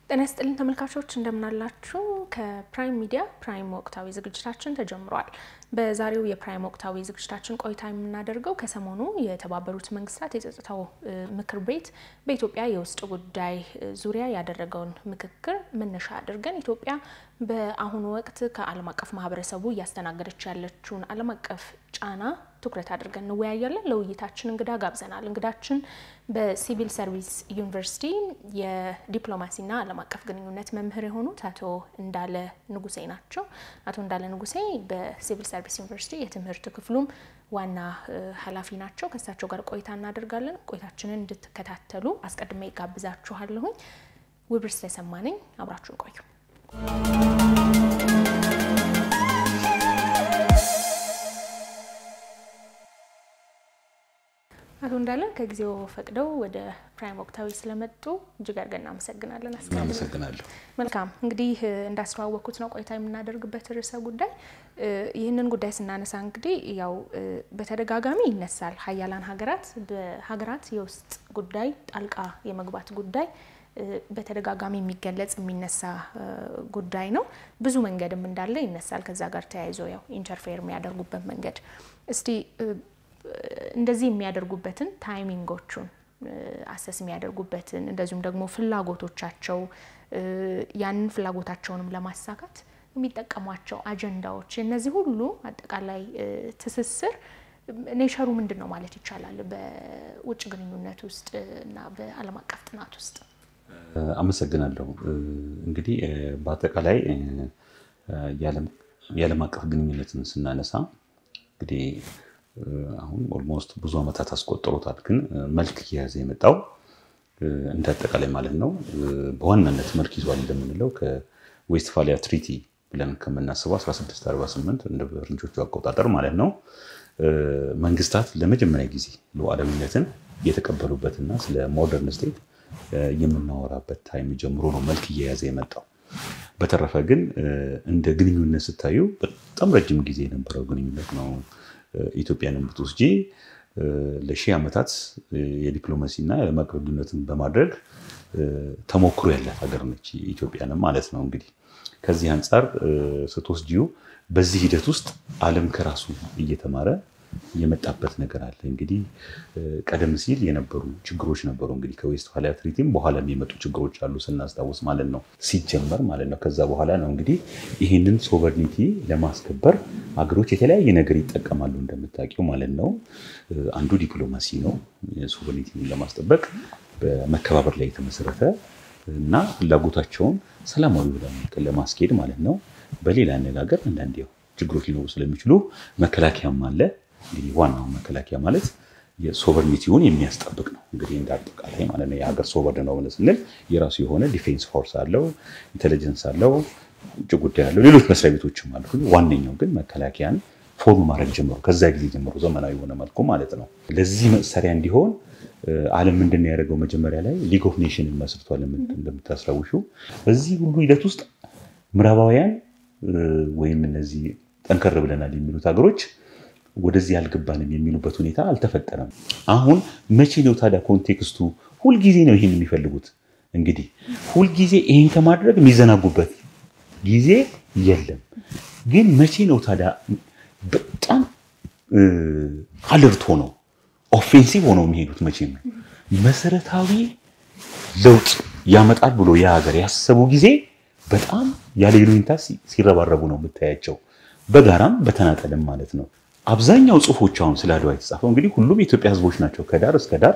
ጤና ይስጥልን ተመልካቾች እንደምናላችሁ። ከፕራይም ሚዲያ ፕራይም ወቅታዊ ዝግጅታችን ተጀምሯል። በዛሬው የፕራይም ወቅታዊ ዝግጅታችን ቆይታ የምናደርገው ከሰሞኑ የተባበሩት መንግስታት የጸጥታው ምክር ቤት በኢትዮጵያ የውስጥ ጉዳይ ዙሪያ ያደረገውን ምክክር መነሻ አድርገን ኢትዮጵያ በአሁኑ ወቅት ከዓለም አቀፍ ማህበረሰቡ እያስተናገደች ያለችውን ዓለም አቀፍ ጫና ትኩረት አድርገን እንወያያለን። ለውይይታችን እንግዳ ጋብዘናል። እንግዳችን በሲቪል ሰርቪስ ዩኒቨርሲቲ የዲፕሎማሲና ዓለም አቀፍ ግንኙነት መምህር የሆኑት አቶ እንዳለ ንጉሴ ናቸው። አቶ እንዳለ ንጉሴ በሲቪል ሰርቪስ ዩኒቨርሲቲ የትምህርት ክፍሉም ዋና ኃላፊ ናቸው። ከእሳቸው ጋር ቆይታ እናደርጋለን። ቆይታችንን እንድትከታተሉ አስቀድሜ ጋብዛችኋለሁኝ። ውብርስ ተሰማ ነኝ። አብራችሁን ቆዩ። አቶ እንዳለ ከጊዜው ፈቅደው ወደ ፕራይም ወቅታዊ ስለመጡ እጅግ አድርገን እናመሰግናለን። አመሰግናለሁ። መልካም እንግዲህ እንዳስተዋወቅኩት ነው ቆይታ የምናደርግበት ርዕሰ ጉዳይ። ይህንን ጉዳይ ስናነሳ እንግዲህ ያው በተደጋጋሚ ይነሳል። ሀያላን ሀገራት በሀገራት የውስጥ ጉዳይ ጣልቃ የመግባት ጉዳይ በተደጋጋሚ የሚገለጽ የሚነሳ ጉዳይ ነው። ብዙ መንገድም እንዳለ ይነሳል። ከዛ ጋር ተያይዞ ያው ኢንተርፌር የሚያደርጉበት መንገድ እስቲ እንደዚህ የሚያደርጉበትን ታይሚንጎቹን አሰስ የሚያደርጉበትን እንደዚሁም ደግሞ ፍላጎቶቻቸው ያንን ፍላጎታቸውንም ለማሳካት የሚጠቀሟቸው አጀንዳዎች የነዚህ ሁሉ አጠቃላይ ትስስር ኔቸሩ ምንድን ነው ማለት ይቻላል በውጭ ግንኙነት ውስጥ እና በዓለም አቀፍ ጥናት ውስጥ? አመሰግናለሁ። እንግዲህ በአጠቃላይ የዓለም አቀፍ ግንኙነትን ስናነሳ እንግዲህ አሁን ኦልሞስት ብዙ ዓመታት አስቆጠሩታል። ግን መልክ እየያዘ የመጣው እንደ አጠቃላይ ማለት ነው በዋናነት መልክ ይዟል እንደምንለው ከዌስትፋሊያ ትሪቲ ብለን ከምናስበው 1648 እንደ ፈረንጆቹ አቆጣጠር ማለት ነው መንግስታት ለመጀመሪያ ጊዜ ሉዓላዊነትን የተቀበሉበትና ስለ ሞደርን ስቴት የምናወራበት ታይም ጀምሮ ነው መልክ እየያዘ የመጣው። በተረፈ ግን እንደ ግንኙነት ስታዩ በጣም ረጅም ጊዜ የነበረው ግንኙነት ነው። ኢትዮጵያንም ብትወስጂ ለሺህ ዓመታት የዲፕሎማሲና የዓለም አቀፍ ግንኙነትን በማድረግ ተሞክሮ ያላት ሀገር ነች ኢትዮጵያንም ማለት ነው። እንግዲህ ከዚህ አንጻር ስትወስጂው በዚህ ሂደት ውስጥ ዓለም ከራሱ እየተማረ የመጣበት ነገር አለ። እንግዲህ ቀደም ሲል የነበሩ ችግሮች ነበሩ። እንግዲህ ከዌስትፋሊያ ትሪቲም በኋላ የሚመጡ ችግሮች አሉ ስናስታውስ ማለት ነው ሲጀመር ማለት ነው። ከዛ በኋላ ነው እንግዲህ ይህንን ሶቨርኒቲ ለማስከበር ሀገሮች የተለያየ ነገር ይጠቀማሉ እንደምታውቂው ማለት ነው። አንዱ ዲፕሎማሲ ነው። ሶቨርኒቲን ለማስጠበቅ በመከባበር ላይ የተመሰረተ እና ፍላጎታቸውን ሰላማዊ ብለን ለማስኬድ ማለት ነው። በሌላ አነጋገር አንዳንድ ያው ችግሮች ሊኖሩ ስለሚችሉ መከላከያም አለ። እንግዲህ ዋናው መከላከያ ማለት የሶቨርኒቲውን የሚያስጠብቅ ነው። እንግዲህ እንደ አጠቃላይ ማለት ነው የሀገር ሶቨርን ነው ብለን ስንል የራሱ የሆነ ዲፌንስ ፎርስ አለው፣ ኢንቴሊጀንስ አለው፣ ውጭ ጉዳይ አለው፣ ሌሎች መስሪያ ቤቶችም አሉ። ዋነኛው ግን መከላከያን ፎርም ማድረግ ጀምሮ ከዛ ጊዜ ጀምሮ ዘመናዊ የሆነ መልኩ ማለት ነው። ለዚህ መሳሪያ እንዲሆን ዓለም ምንድን ነው ያደረገው? መጀመሪያ ላይ ሊግ ኦፍ ኔሽንን መስርቷል። እንደምታስታውሹ በዚህ ሁሉ ሂደት ውስጥ ምዕራባውያን ወይም እነዚህ ጠንከር ብለናል የሚሉት ሀገሮች ወደዚህ አልገባንም የሚሉበት ሁኔታ አልተፈጠረም። አሁን መቼ ነው ታዲያ ኮንቴክስቱ? ሁልጊዜ ነው ይህን የሚፈልጉት። እንግዲህ ሁልጊዜ ይህን ከማድረግ የሚዘናጉበት ጊዜ የለም። ግን መቼ ነው ታዲያ በጣም አለርት ሆነው ኦፌንሲቭ ሆነው የሚሄዱት? መቼ ነው መሰረታዊ ለውጥ ያመጣል ብሎ የሀገር ያሰቡ ጊዜ በጣም ያለ ይሉኝታ ሲረባረቡ ነው የምታያቸው፣ በጋራም በተናጠልም ማለት ነው። አብዛኛው ጽሁፎች አሁን ስለ አድዋ የተጻፈው እንግዲህ ሁሉም የኢትዮጵያ ሕዝቦች ናቸው። ከዳር እስከ ዳር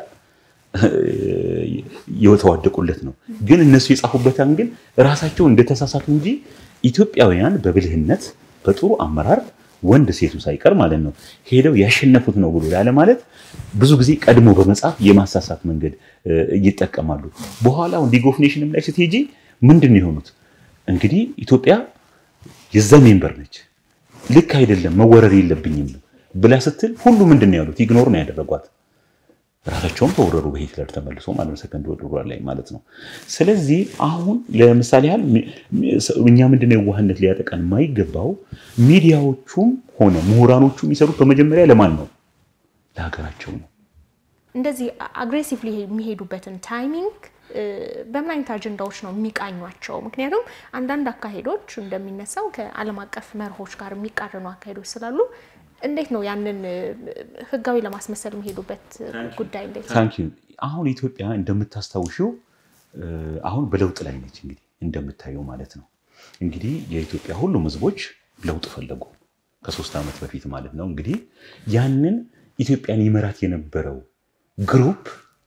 የተዋደቁለት ነው። ግን እነሱ የጻፉበትን ግን ራሳቸው እንደተሳሳቱ እንጂ ኢትዮጵያውያን በብልህነት በጥሩ አመራር ወንድ ሴቱ ሳይቀር ማለት ነው ሄደው ያሸነፉት ነው ብሎ ያለ ማለት ብዙ ጊዜ ቀድሞ በመጻፍ የማሳሳት መንገድ ይጠቀማሉ። በኋላው ሊግ ኦፍ ኔሽንም ላይ ስትሄጂ ምንድን ነው የሆኑት? እንግዲህ ኢትዮጵያ የዛ ሜምበር ነች ልክ አይደለም መወረር የለብኝም ብላ ስትል ሁሉ ምንድን ነው ያሉት? ኢግኖር ነው ያደረጓት። ራሳቸውም ተወረሩ በሂትለር ተመልሶ ማለት ነው ሰከንድ ወርልድ ዋር ላይ ማለት ነው። ስለዚህ አሁን ለምሳሌ ያህል እኛ ምንድነው የዋህነት ሊያጠቃን የማይገባው ሚዲያዎቹም ሆነ ምሁራኖቹ የሚሰሩት በመጀመሪያ ለማን ነው? ለሀገራቸው ነው። እንደዚህ አግሬሲቭሊ የሚሄዱበትን ታይሚንግ በምን አይነት አጀንዳዎች ነው የሚቃኟቸው? ምክንያቱም አንዳንድ አካሄዶች እንደሚነሳው ከዓለም አቀፍ መርሆች ጋር የሚቃረኑ አካሄዶች ስላሉ እንዴት ነው ያንን ህጋዊ ለማስመሰል የሚሄዱበት ጉዳይ እንዴት ነው? ታንኪ አሁን ኢትዮጵያ እንደምታስታውሽው አሁን በለውጥ ላይ ነች። እንግዲህ እንደምታየው ማለት ነው እንግዲህ የኢትዮጵያ ሁሉም ህዝቦች ለውጥ ፈለጉ ከሶስት ዓመት በፊት ማለት ነው። እንግዲህ ያንን ኢትዮጵያን ይመራት የነበረው ግሩፕ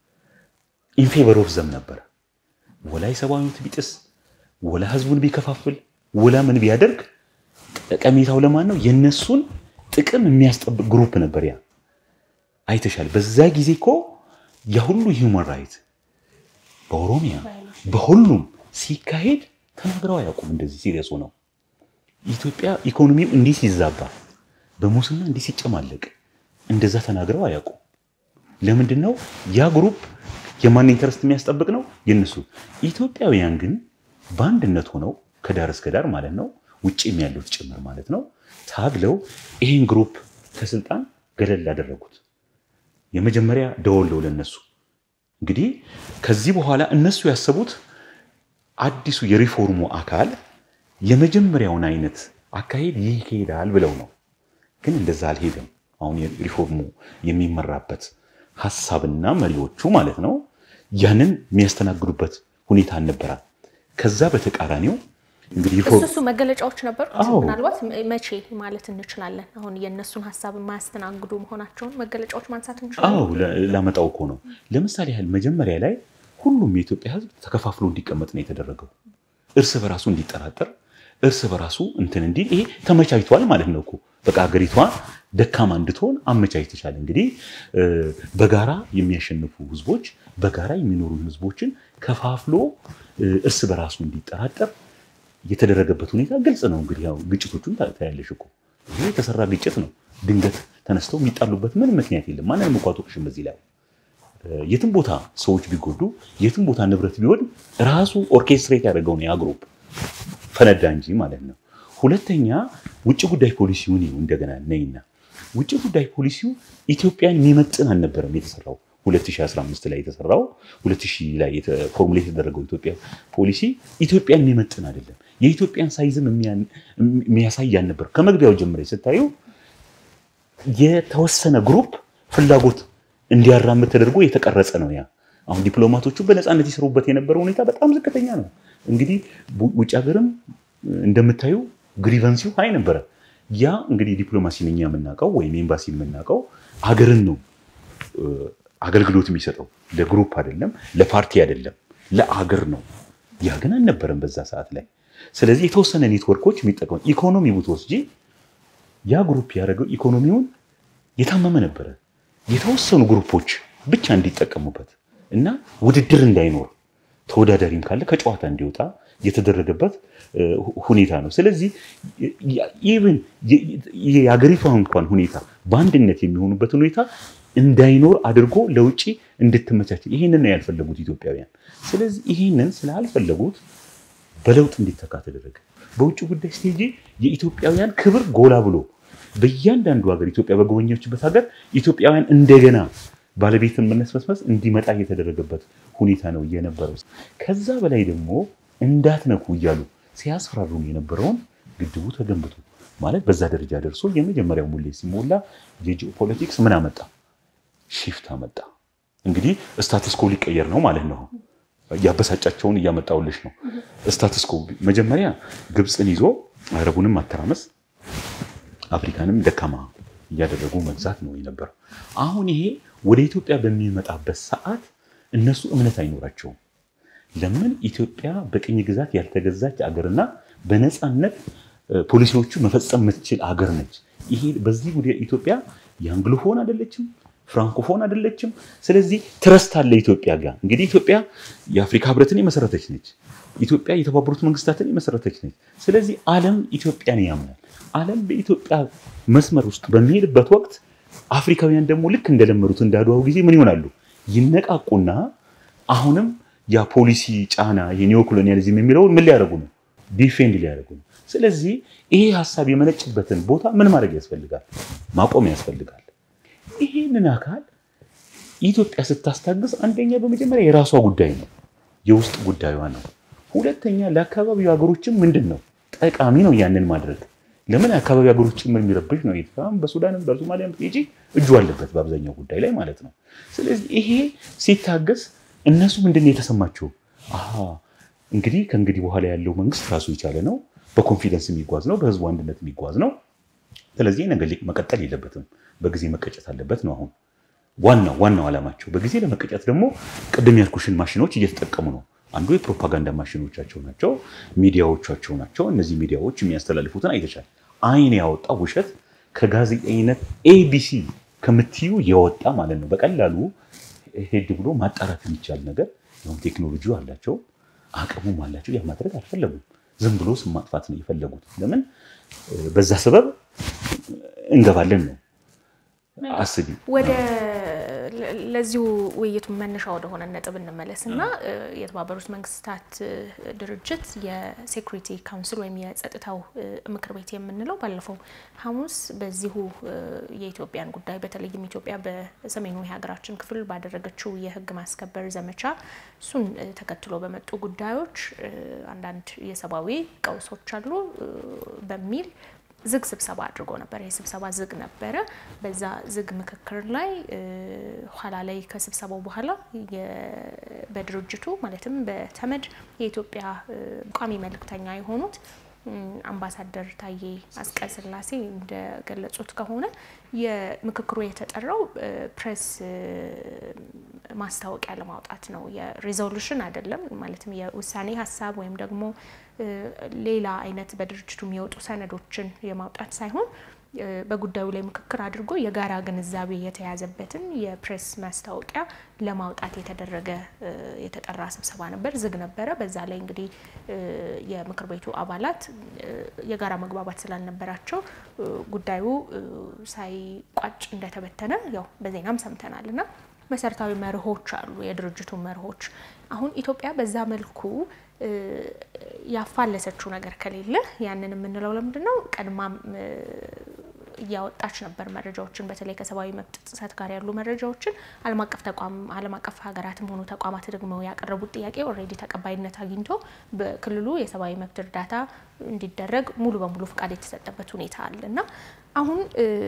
ኢንፌቨር ኦፍ ዘም ነበረ። ወላ የሰብአዊ መብት ቢጥስ ወላ ህዝቡን ቢከፋፍል ወላ ምን ቢያደርግ ጠቀሜታው ለማን ነው? የነሱን ጥቅም የሚያስጠብቅ ግሩፕ ነበር። ያ አይተሻል። በዛ ጊዜ እኮ የሁሉ ሂውማን ራይት በኦሮሚያ በሁሉም ሲካሄድ ተናግረው አያውቁም። እንደዚህ ሲሪየሱ ነው። ኢትዮጵያ ኢኮኖሚው እንዲህ ሲዛባ በሙስና እንዲህ ሲጨማለቅ እንደዛ ተናግረው አያውቁም። ለምንድን ነው ያ ግሩፕ የማን ኢንተረስት የሚያስጠብቅ ነው? የነሱ። ኢትዮጵያውያን ግን በአንድነት ሆነው ከዳር እስከ ዳር ማለት ነው ውጭም ያሉት ጭምር ማለት ነው ታግለው ይህን ግሩፕ ከስልጣን ገለል አደረጉት። የመጀመሪያ ደወለው ለነሱ እንግዲህ ከዚህ በኋላ እነሱ ያሰቡት አዲሱ የሪፎርሙ አካል የመጀመሪያውን አይነት አካሄድ ይሄዳል ብለው ነው። ግን እንደዛ አልሄደም። አሁን ሪፎርሙ የሚመራበት ሀሳብና መሪዎቹ ማለት ነው ያንን የሚያስተናግዱበት ሁኔታ አልነበራም። ከዛ በተቃራኒው እንግዲህ እሱ መገለጫዎች ነበሩ። ምናልባት መቼ ማለት እንችላለን? አሁን የእነሱን ሀሳብ የማያስተናግዱ መሆናቸውን መገለጫዎች ማንሳት እንችላለን። አዎ ላመጣው እኮ ነው። ለምሳሌ ያህል መጀመሪያ ላይ ሁሉም የኢትዮጵያ ሕዝብ ተከፋፍሎ እንዲቀመጥ ነው የተደረገው። እርስ በራሱ እንዲጠራጠር፣ እርስ በራሱ እንትን እንዲል ይሄ ተመቻችቷል ማለት ነው እኮ በቃ ሀገሪቷ ደካማ እንድትሆን አመቻችተሻል። እንግዲህ በጋራ የሚያሸንፉ ህዝቦች፣ በጋራ የሚኖሩ ህዝቦችን ከፋፍሎ እርስ በራሱ እንዲጠራጠር የተደረገበት ሁኔታ ግልጽ ነው። እንግዲህ ያው ግጭቶቹን ታያለሽ እኮ ይሄ የተሰራ ግጭት ነው። ድንገት ተነስተው የሚጣሉበት ምንም ምክንያት የለም። ማንንም እኮ አትወቅሽም በዚህ ላይ የትም ቦታ ሰዎች ቢጎዱ የትም ቦታ ንብረት ቢወድም ራሱ ኦርኬስትሬት ያደረገው ነው ያ ግሩፕ ፈነዳ እንጂ ማለት ነው። ሁለተኛ ውጭ ጉዳይ ፖሊሲውን ይኸው እንደገና ነይና ውጭ ጉዳይ ፖሊሲው ኢትዮጵያን የሚመጥን አልነበረም የተሰራው 2015 ላይ የተሰራው 2000 ላይ ፎርሙሌት የተደረገው ኢትዮጵያ ፖሊሲ ኢትዮጵያን የሚመጥን አይደለም። የኢትዮጵያን ሳይዝም የሚያሳይ አልነበር። ከመግቢያው ጀምረ ስታዩ የተወሰነ ግሩፕ ፍላጎት እንዲያራምድ ተደርጎ የተቀረጸ ነው። ያ አሁን ዲፕሎማቶቹ በነፃነት ይሰሩበት የነበረው ሁኔታ በጣም ዝቅተኛ ነው። እንግዲህ ውጭ ሀገርም እንደምታዩ ግሪቨንሲው ሀይ ነበረ። ያ እንግዲህ ዲፕሎማሲን እኛ የምናውቀው ወይም ኤምባሲ የምናውቀው ሀገርን ነው አገልግሎት የሚሰጠው ለግሩፕ አይደለም፣ ለፓርቲ አይደለም፣ ለአገር ነው። ያ ግን አልነበረም በዛ ሰዓት ላይ። ስለዚህ የተወሰነ ኔትወርኮች የሚጠቀሙ ኢኮኖሚ ብትወስጂ ያ ግሩፕ ያደረገው ኢኮኖሚውን የታመመ ነበረ። የተወሰኑ ግሩፖች ብቻ እንዲጠቀሙበት እና ውድድር እንዳይኖር ተወዳዳሪም ካለ ከጨዋታ እንዲወጣ የተደረገበት ሁኔታ ነው። ስለዚህ ኢቭን የሀገሪቷ እንኳን ሁኔታ በአንድነት የሚሆኑበትን ሁኔታ እንዳይኖር አድርጎ ለውጭ እንድትመቻች ይህንን ነው ያልፈለጉት ኢትዮጵያውያን። ስለዚህ ይህንን ስላልፈለጉት በለውጥ እንዲተካ ተደረገ። በውጭ ጉዳይ ስቴጂ የኢትዮጵያውያን ክብር ጎላ ብሎ በእያንዳንዱ ሀገር ኢትዮጵያ በጎበኘችበት ሀገር ኢትዮጵያውያን እንደገና ባለቤትን መነስመስመስ እንዲመጣ የተደረገበት ሁኔታ ነው የነበረው። ከዛ በላይ ደግሞ እንዳትነኩ እያሉ ሲያስፈራሩን የነበረውን ግድቡ ተገንብቶ ማለት በዛ ደረጃ ደርሶ የመጀመሪያው ሙሌት ሲሞላ የጂኦፖለቲክስ ምን አመጣ? ሺፍት አመጣ። እንግዲህ ስታትስኮ ሊቀየር ነው ማለት ነው። ያበሳጫቸውን እያመጣውልሽ ነው። ስታትስኮ መጀመሪያ ግብፅን ይዞ አረቡንም ማተራመስ አፍሪካንም ደካማ እያደረጉ መግዛት ነው የነበረው። አሁን ይሄ ወደ ኢትዮጵያ በሚመጣበት ሰዓት እነሱ እምነት አይኖራቸውም። ለምን ኢትዮጵያ በቅኝ ግዛት ያልተገዛች አገርና በነፃነት ፖሊሲዎቹ መፈጸም የምትችል አገር ነች። ይሄ በዚህ ጉዳይ ኢትዮጵያ የአንግሎፎን አይደለችም፣ ፍራንኮፎን አይደለችም። ስለዚህ ትረስት አለ ኢትዮጵያ ጋር። እንግዲህ ኢትዮጵያ የአፍሪካ ህብረትን የመሰረተች ነች። ኢትዮጵያ የተባበሩት መንግስታትን የመሰረተች ነች። ስለዚህ ዓለም ኢትዮጵያን ያምናል። ዓለም በኢትዮጵያ መስመር ውስጥ በሚሄድበት ወቅት አፍሪካውያን ደግሞ ልክ እንደለመዱት እንዳድዋው ጊዜ ምን ይሆናሉ? ይነቃቁና አሁንም ያ ፖሊሲ ጫና የኒዮ ኮሎኒያሊዝም የሚለውን ምን ሊያደርጉ ነው? ዲፌንድ ሊያደርጉ ነው። ስለዚህ ይሄ ሀሳብ የመነጭበትን ቦታ ምን ማድረግ ያስፈልጋል? ማቆም ያስፈልጋል። ይህንን አካል ኢትዮጵያ ስታስታግስ አንደኛ በመጀመሪያ የራሷ ጉዳይ ነው። የውስጥ ጉዳዩዋ ነው። ሁለተኛ ለአካባቢው ሀገሮችም ምንድን ነው ጠቃሚ ነው ያንን ማድረግ። ለምን አካባቢ ሀገሮች ጭምር የሚረብሽ ነው። ኤርትራም በሱዳንም በሶማሊያም ጂ እጁ አለበት በአብዛኛው ጉዳይ ላይ ማለት ነው። ስለዚህ ይሄ ሲታገስ እነሱ ምንድን ነው የተሰማቸው? አሀ እንግዲህ ከእንግዲህ በኋላ ያለው መንግስት ራሱ የቻለ ነው፣ በኮንፊደንስ የሚጓዝ ነው፣ በህዝቡ አንድነት የሚጓዝ ነው። ስለዚህ ነገር መቀጠል የለበትም፣ በጊዜ መቀጨት አለበት ነው አሁን ዋናው ዋናው ዓላማቸው። በጊዜ ለመቀጨት ደግሞ ቅድም ያልኩሽን ማሽኖች እየተጠቀሙ ነው። አንዱ የፕሮፓጋንዳ ማሽኖቻቸው ናቸው፣ ሚዲያዎቻቸው ናቸው። እነዚህ ሚዲያዎች የሚያስተላልፉትን አይተሻል። አይን ያወጣ ውሸት ከጋዜጠኝነት ኤቢሲ ከምትዩ የወጣ ማለት ነው። በቀላሉ ሄድ ብሎ ማጣራት የሚቻል ነገር ሁም ቴክኖሎጂ አላቸው፣ አቅሙም አላቸው። ያ ማድረግ አልፈለጉም። ዝም ብሎ ስም ማጥፋት ነው የፈለጉት። ለምን በዛ ሰበብ እንገባለን ነው አስቢ ወደ ለዚሁ ውይይቱ መነሻ ወደሆነ ነጥብ እንመለስ እና የተባበሩት መንግስታት ድርጅት የሴኩሪቲ ካውንስል ወይም የጸጥታው ምክር ቤት የምንለው ባለፈው ሐሙስ በዚሁ የኢትዮጵያን ጉዳይ በተለይም ኢትዮጵያ በሰሜኑ የሀገራችን ክፍል ባደረገችው የሕግ ማስከበር ዘመቻ እሱን ተከትሎ በመጡ ጉዳዮች አንዳንድ የሰብአዊ ቀውሶች አሉ በሚል ዝግ ስብሰባ አድርጎ ነበር። ይህ ስብሰባ ዝግ ነበረ። በዛ ዝግ ምክክር ላይ ኋላ ላይ ከስብሰባው በኋላ በድርጅቱ ማለትም በተመድ የኢትዮጵያ ቋሚ መልእክተኛ የሆኑት አምባሳደር ታዬ አጽቀሥላሴ እንደገለጹት ከሆነ የምክክሩ የተጠራው ፕሬስ ማስታወቂያ ለማውጣት ነው። የሪዞሉሽን አይደለም። ማለትም የውሳኔ ሀሳብ ወይም ደግሞ ሌላ አይነት በድርጅቱ የሚወጡ ሰነዶችን የማውጣት ሳይሆን በጉዳዩ ላይ ምክክር አድርጎ የጋራ ግንዛቤ የተያዘበትን የፕሬስ ማስታወቂያ ለማውጣት የተደረገ የተጠራ ስብሰባ ነበር። ዝግ ነበረ። በዛ ላይ እንግዲህ የምክር ቤቱ አባላት የጋራ መግባባት ስላልነበራቸው ጉዳዩ ሳይቋጭ እንደተበተነ ያው በዜናም ሰምተናል እና መሰረታዊ መርሆች አሉ፣ የድርጅቱ መርሆች። አሁን ኢትዮጵያ በዛ መልኩ ያፋለሰችው ነገር ከሌለ ያንን የምንለው ለምንድን ነው? ቀድማም እያወጣች ነበር መረጃዎችን በተለይ ከሰብአዊ መብት ጥሰት ጋር ያሉ መረጃዎችን ዓለም አቀፍ ተቋም ዓለም አቀፍ ሀገራትም ሆኑ ተቋማት ደግሞ ያቀረቡት ጥያቄ ኦልሬዲ ተቀባይነት አግኝቶ በክልሉ የሰብአዊ መብት እርዳታ እንዲደረግ ሙሉ በሙሉ ፍቃድ የተሰጠበት ሁኔታ አለ እና አሁን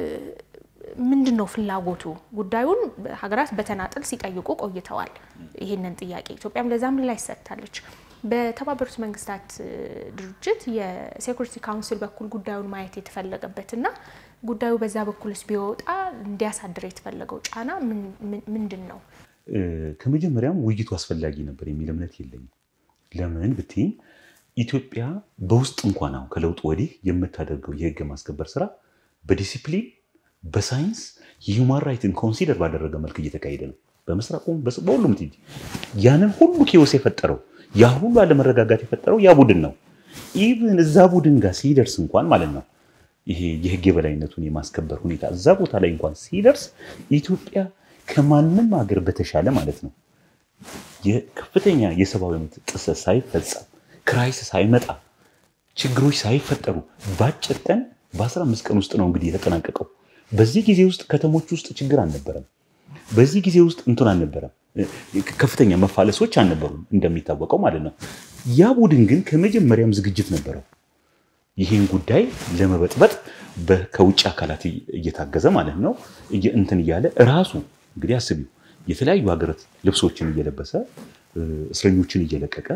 ምንድን ነው ፍላጎቱ? ጉዳዩን ሀገራት በተናጠል ሲጠይቁ ቆይተዋል። ይህንን ጥያቄ ኢትዮጵያም ለዛ ምላሽ ሰጥታለች። በተባበሩት መንግስታት ድርጅት የሴኩሪቲ ካውንስል በኩል ጉዳዩን ማየት የተፈለገበትና ጉዳዩ በዛ በኩልስ ቢወጣ እንዲያሳድር የተፈለገው ጫና ምንድን ነው? ከመጀመሪያም ውይይቱ አስፈላጊ ነበር የሚል እምነት የለኝም። ለምን ብትይኝ ኢትዮጵያ በውስጥ እንኳን አሁን ከለውጡ ወዲህ የምታደርገው የህግ ማስከበር ስራ በዲሲፕሊን በሳይንስ የሁማን ራይትን ኮንሲደር ባደረገ መልክ እየተካሄደ ነው። በምስራቁም በሁሉም ትሄጂ ያንን ሁሉ ኬዎስ የፈጠረው ያ ሁሉ አለመረጋጋት የፈጠረው ያ ቡድን ነው። ኢቭን እዛ ቡድን ጋር ሲደርስ እንኳን ማለት ነው ይሄ የህግ የበላይነቱን የማስከበር ሁኔታ እዛ ቦታ ላይ እንኳን ሲደርስ ኢትዮጵያ ከማንም ሀገር በተሻለ ማለት ነው የከፍተኛ የሰብአዊ መብት ጥሰት ሳይፈጸም ክራይስ ሳይመጣ ችግሮች ሳይፈጠሩ በአጭር ቀን በ15 ቀን ውስጥ ነው እንግዲህ የተጠናቀቀው። በዚህ ጊዜ ውስጥ ከተሞች ውስጥ ችግር አልነበረም። በዚህ ጊዜ ውስጥ እንትን አልነበረም፣ ከፍተኛ መፋለሶች አልነበሩም እንደሚታወቀው ማለት ነው። ያ ቡድን ግን ከመጀመሪያም ዝግጅት ነበረው ይህን ጉዳይ ለመበጥበጥ ከውጭ አካላት እየታገዘ ማለት ነው እንትን እያለ እራሱ እንግዲህ አስቢው የተለያዩ ሀገራት ልብሶችን እየለበሰ እስረኞችን እየለቀቀ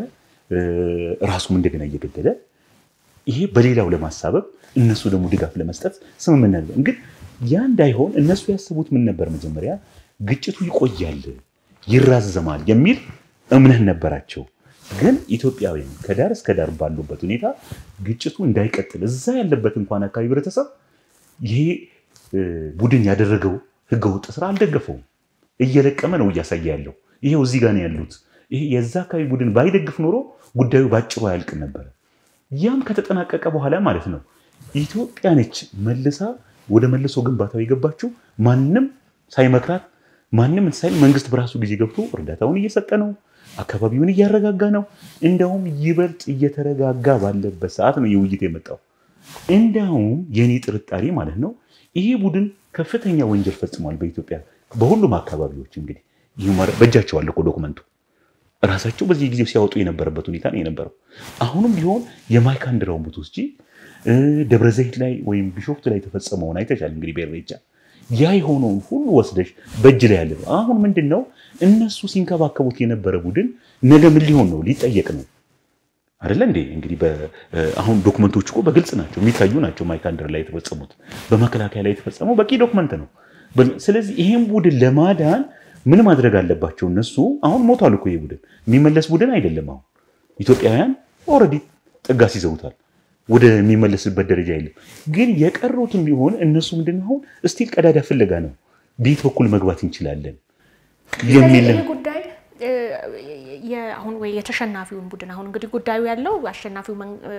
ራሱም እንደገና እየገደለ ይሄ በሌላው ለማሳበብ እነሱ ደግሞ ድጋፍ ለመስጠት ስምምነት ነበር። ግን ያ እንዳይሆን እነሱ ያስቡት ምን ነበር? መጀመሪያ ግጭቱ ይቆያል፣ ይራዘማል የሚል እምነት ነበራቸው። ግን ኢትዮጵያውያን ከዳር እስከ ዳር ባሉበት ሁኔታ ግጭቱ እንዳይቀጥል እዛ ያለበት እንኳን አካባቢ ህብረተሰብ ይሄ ቡድን ያደረገው ህገወጥ ስራ አልደገፈውም። እየለቀመ ነው እያሳየ ያለው። ይሄው እዚህ ጋር ነው ያሉት። ይሄ የዛ አካባቢ ቡድን ባይደግፍ ኖሮ ጉዳዩ ባጭሩ አያልቅም ነበረ። ያም ከተጠናቀቀ በኋላ ማለት ነው ኢትዮጵያ ነች መልሳ ወደ መልሶ ግንባታው የገባችው ማንም ሳይመክራት ማንም ሳይል መንግስት በራሱ ጊዜ ገብቶ እርዳታውን እየሰጠ ነው። አካባቢውን እያረጋጋ ነው። እንደውም ይበልጥ እየተረጋጋ ባለበት ሰዓት ነው የውይይት የመጣው። እንዲያውም የኔ ጥርጣሬ ማለት ነው ይሄ ቡድን ከፍተኛ ወንጀል ፈጽሟል በኢትዮጵያ በሁሉም አካባቢዎች። እንግዲህ በእጃቸው አለ እኮ ዶክመንቱ ራሳቸው በዚህ ጊዜው ሲያወጡ የነበረበት ሁኔታ ነው የነበረው። አሁንም ቢሆን የማይካድራውን ብትወስጂ ደብረ ዘይት ላይ ወይም ቢሾፍቱ ላይ የተፈጸመውን አይተሻል። እንግዲህ በኢሬቻ ያ የሆነውን ሁሉ ወስደሽ በእጅ ላይ ያለ ነው። አሁን ምንድን ነው እነሱ ሲንከባከቡት የነበረ ቡድን ነገ ምን ሊሆን ነው? ሊጠየቅ ነው አይደለ እንዴ? እንግዲህ አሁን ዶክመንቶች እኮ በግልጽ ናቸው፣ የሚታዩ ናቸው። ማይካድራ ላይ የተፈጸሙት በመከላከያ ላይ የተፈጸመው በቂ ዶክመንት ነው። ስለዚህ ይሄን ቡድን ለማዳን ምን ማድረግ አለባቸው? እነሱ አሁን ሞቷል እኮ ይሄ ቡድን የሚመለስ ቡድን አይደለም። አሁን ኢትዮጵያውያን ኦልሬዲ ጥጋስ ይዘውታል። ወደ የሚመለስበት ደረጃ የለም። ግን የቀሩትም ቢሆን እነሱ ምንድን ነው አሁን እስቲል ቀዳዳ ፍለጋ ነው። ቤት በኩል መግባት እንችላለን የሚል ይህ ጉዳይ አሁን ወይ የተሸናፊውን ቡድን አሁን እንግዲህ ጉዳዩ ያለው አሸናፊው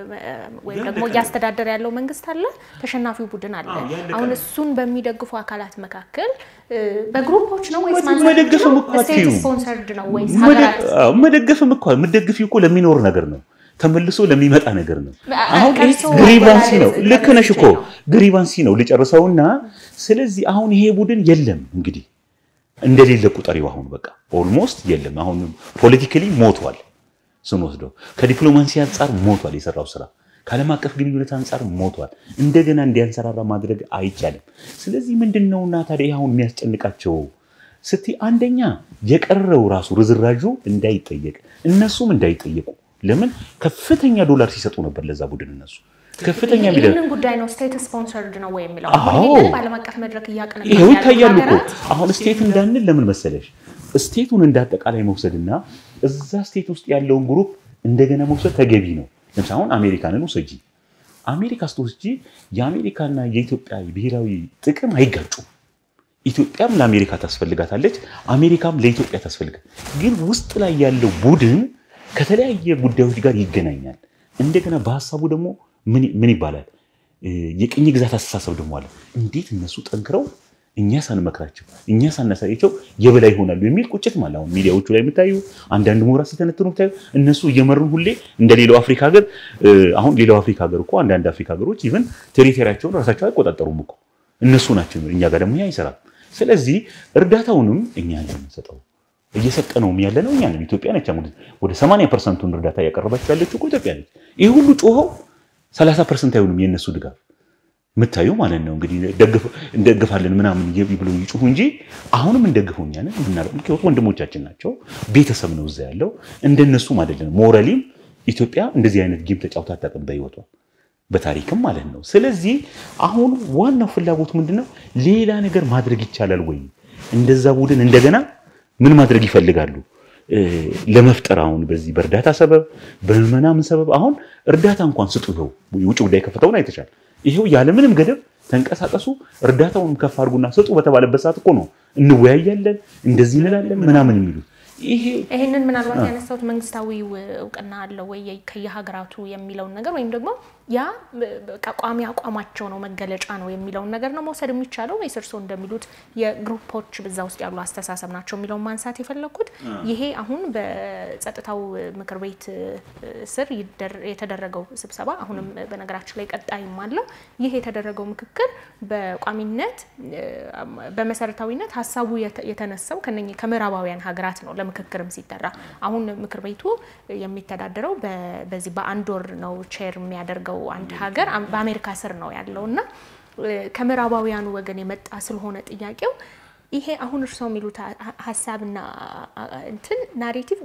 ወይም ደግሞ እያስተዳደረ ያለው መንግስት አለ፣ ተሸናፊው ቡድን አለ። አሁን እሱን በሚደግፉ አካላት መካከል በግሩፖች ነው ወይስ መደገፍም እኮ ስቴት ስፖንሰርድ ነው ወይስ ሀገራት? መደገፍም እኮ የምትደግፊው እኮ ለሚኖር ነገር ነው ተመልሶ ለሚመጣ ነገር ነው። አሁን ግሪቫንሲ ነው። ልክ ነሽ እኮ ግሪቫንሲ ነው ልጨርሰውና፣ ስለዚህ አሁን ይሄ ቡድን የለም እንግዲህ እንደሌለ ቁጠሪው አሁን በቃ ኦልሞስት የለም። አሁን ፖለቲካሊ ሞቷል ስንወስደው፣ ከዲፕሎማሲ አንጻር ሞቷል የሰራው ስራ፣ ከዓለም አቀፍ ግንኙነት አንጻር ሞቷል። እንደገና እንዲያንሰራራ ማድረግ አይቻልም። ስለዚህ ምንድን ነውና ታዲያ አሁን የሚያስጨንቃቸው ስትይ፣ አንደኛ የቀረው ራሱ ርዝራዡ እንዳይጠየቅ እነሱም እንዳይጠየቁ ለምን ከፍተኛ ዶላር ሲሰጡ ነበር ለዛ ቡድን እነሱ ከፍተኛ ይህንን ጉዳይ ነው ስቴት ስፖንሰርድ ነው ወይ የሚለው በዓለም አቀፍ መድረክ እያቀነ ይኸው ይታያሉ እኮ አሁን ስቴት እንዳንል ለምን መሰለሽ ስቴቱን እንዳጠቃላይ መውሰድና እዛ ስቴት ውስጥ ያለውን ግሩፕ እንደገና መውሰድ ተገቢ ነው ለምሳሌ አሁን አሜሪካንን ውሰጂ አሜሪካ ስትወስጂ የአሜሪካና የኢትዮጵያ ብሔራዊ ጥቅም አይጋጩም ኢትዮጵያም ለአሜሪካ ታስፈልጋታለች አሜሪካም ለኢትዮጵያ ታስፈልጋል ግን ውስጥ ላይ ያለው ቡድን ከተለያየ ጉዳዮች ጋር ይገናኛል እንደገና በሀሳቡ ደግሞ ምን ይባላል የቅኝ ግዛት አስተሳሰብ ደግሞ አለ እንዴት እነሱ ጠንክረው እኛ ሳንመክራቸው እኛ ሳናሳያቸው የበላይ ይሆናሉ የሚል ቁጭት ማለት አሁን ሚዲያዎቹ ላይ የምታዩ አንዳንድ ምሁራን ሲተነትኑ ብታዩ እነሱ እየመሩን ሁሌ እንደ ሌላው አፍሪካ ሀገር አሁን ሌላው አፍሪካ ሀገር እኮ አንዳንድ አፍሪካ ሀገሮች ኢቨን ቴሪቶሪያቸውን ራሳቸው አይቆጣጠሩም እኮ እነሱ ናቸው እኛ ጋር ደግሞ አይሰራም ስለዚህ እርዳታውንም እኛ የምንሰጠው እየሰጠነውም ያለ ነው እኛ ነን ኢትዮጵያ ነች ወደ 80 ፐርሰንቱን እርዳታ እያቀረባቸው ያለችው እኮ ኢትዮጵያ ነች ይህ ሁሉ ጮኸው 30 ፐርሰንት አይሆንም የእነሱ ድጋፍ የምታዩ ማለት ነው እንግዲህ እንደግፋለን ምናምን ብሎ ይጩሁ እንጂ አሁንም እንደግፈው እኛ ነን ምክንያቱ ወንድሞቻችን ናቸው ቤተሰብ ነው እዛ ያለው እንደነሱም አይደለም ሞራሊም ኢትዮጵያ እንደዚህ አይነት ጌም ተጫውታ አታውቅም በህይወቷ በታሪክም ማለት ነው ስለዚህ አሁን ዋናው ፍላጎት ምንድነው ሌላ ነገር ማድረግ ይቻላል ወይ እንደዛ ቡድን እንደገና ምን ማድረግ ይፈልጋሉ ለመፍጠር አሁን በዚህ በእርዳታ ሰበብ በምናምን ሰበብ አሁን እርዳታ እንኳን ስጡ ይኸው የውጭ ጉዳይ ከፍተውን አይተሻል ይሄው ያለምንም ገደብ ተንቀሳቀሱ እርዳታውንም ከፍ አድርጉና ስጡ በተባለበት ሰዓት እኮ ነው እንወያያለን እንደዚህ እንላለን ምናምን የሚሉት ይህንን ምናልባት ያነሳሁት መንግስታዊ እውቅና አለው ወይ ከየሀገራቱ የሚለውን ነገር ወይም ደግሞ ያ ቋሚ አቋማቸው ነው መገለጫ ነው የሚለውን ነገር ነው መውሰድ የሚቻለው ወይስ እርስዎ እንደሚሉት የግሩፖች በዛ ውስጥ ያሉ አስተሳሰብ ናቸው የሚለውን ማንሳት የፈለግኩት ይሄ አሁን በጸጥታው ምክር ቤት ስር የተደረገው ስብሰባ አሁንም በነገራችን ላይ ቀጣይም አለው ይህ የተደረገው ምክክር በቋሚነት በመሰረታዊነት ሀሳቡ የተነሳው ከምዕራባውያን ሀገራት ነው ለምክክርም ሲጠራ አሁን ምክር ቤቱ የሚተዳደረው በዚህ በአንድ ወር ነው ቼር የሚያደርገው አንድ ሀገር በአሜሪካ ስር ነው ያለው እና ከምዕራባውያኑ ወገን የመጣ ስለሆነ ጥያቄው ይሄ አሁን እርስዎ የሚሉት ሀሳብና እንትን ናሬቲቭ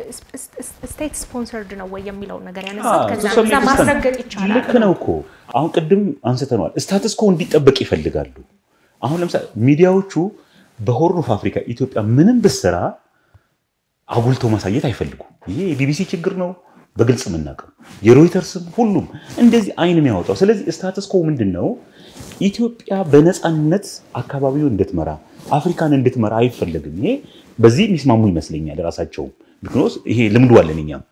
ስቴት ስፖንሰርድ ነው ወይ የሚለውን ነገር ያነሳት ከዛ ማስረገጥ ይቻላል። ልክ ነው እኮ አሁን ቅድም አንስተነዋል። ስታትስ ኮ እንዲጠበቅ ይፈልጋሉ። አሁን ለምሳሌ ሚዲያዎቹ በሆርን ኦፍ አፍሪካ ኢትዮጵያ ምንም ብስራ አጉልቶ ማሳየት አይፈልጉም። ይሄ የቢቢሲ ችግር ነው በግልጽ የምናውቀው የሮይተርስም ሁሉም እንደዚህ አይን የሚያወጣው። ስለዚህ ስታትስ ኮ ምንድን ነው? ኢትዮጵያ በነፃነት አካባቢውን እንድትመራ አፍሪካን እንድትመራ አይፈለግም። ይሄ በዚህ የሚስማሙ ይመስለኛል ራሳቸውም። ቢኮዝ ይሄ ልምዱ አለን እኛም